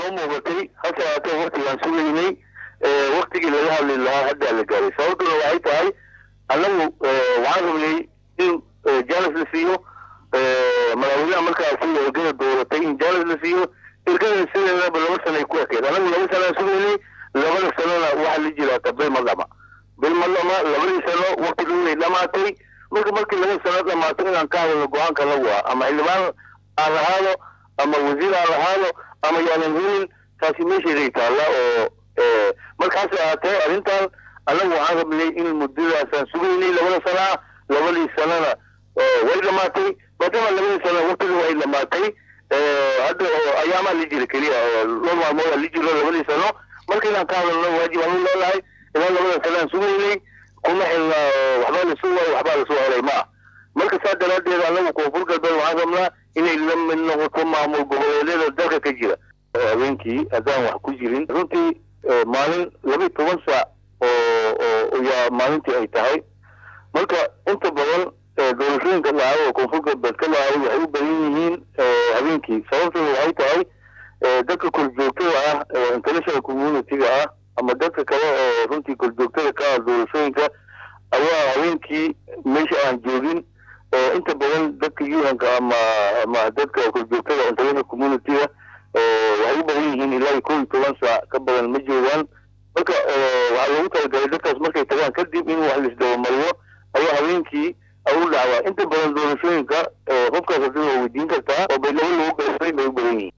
noo muuqatay hase haatee waktigaan sugaynay waktigii laga hadli lahaa haddaa la gaaray sababtuna waxay tahay annagu waxaan rabnay in jaalis la siiyo madaxweynaha markaasi ergada dooratay in jaalis la siiyo ergada sideedaba laba sanay ku ekeed annagu laba sanaan sugaynay labada sanona waxaa la jiraata bil ma dhama bil ma dhama labadii sano waktigii dhamaatay marka markii laba sano dhamaato inaan ka hadalno go-aanka lagu ah ama xildhibaan aan lahaado ama wasiir aan lahaado ama yaanan helin taasi meesheeday taalla oo markaas ahaatee arrintan annagu waxaan rabnay in muddadaasaan sugaynay labada sanaa labadii sanona way dhamaatay maadaama labadii sano waktiga way dhamaatay hadda ayaamaa la jira keliya loo maalmooda la jiro labadii sano marka inaan ka hadalno waajib aan u leenahay ilaa labada sanaan sugaynay kuma xilna waxbaa la sugay waxbaa la soo helay ma marka saa daraaddeed annagu koonfur galbeed waxaan rabnaa inay la mid noqoto maamul goboleedyada dalka ka jira habeenkii haddaan wax ku jirin runtii maalin laba toban saac oo yaa maalintii ay tahay marka inta badan doorashooyinka dhacay oo koonfur galbeed ka dhacay waxay u badan yihiin habeenkii sababtuna waxay tahay dadka korjoogtada ah international community-ga ah ama dadka kale oo runtii korjoogtada ka ah doorashooyinka ayaa habeenkii meesha aan joogin inta badan dadka yuhanka ama ama dadka korjoogtada international community-ga waxay u badan yihiin ilaa kow iyo toban saac ka badan ma joogaan marka waxaa loogu talagalay dadkaas markay tagaan kadib in wax laisdabamariyo ayaa habeenkii u dhacdaa inta badan doorashooyinka qofkaas hadii waa weydiin kartaa oo bay laba lagu gaysay bay u badan yihiin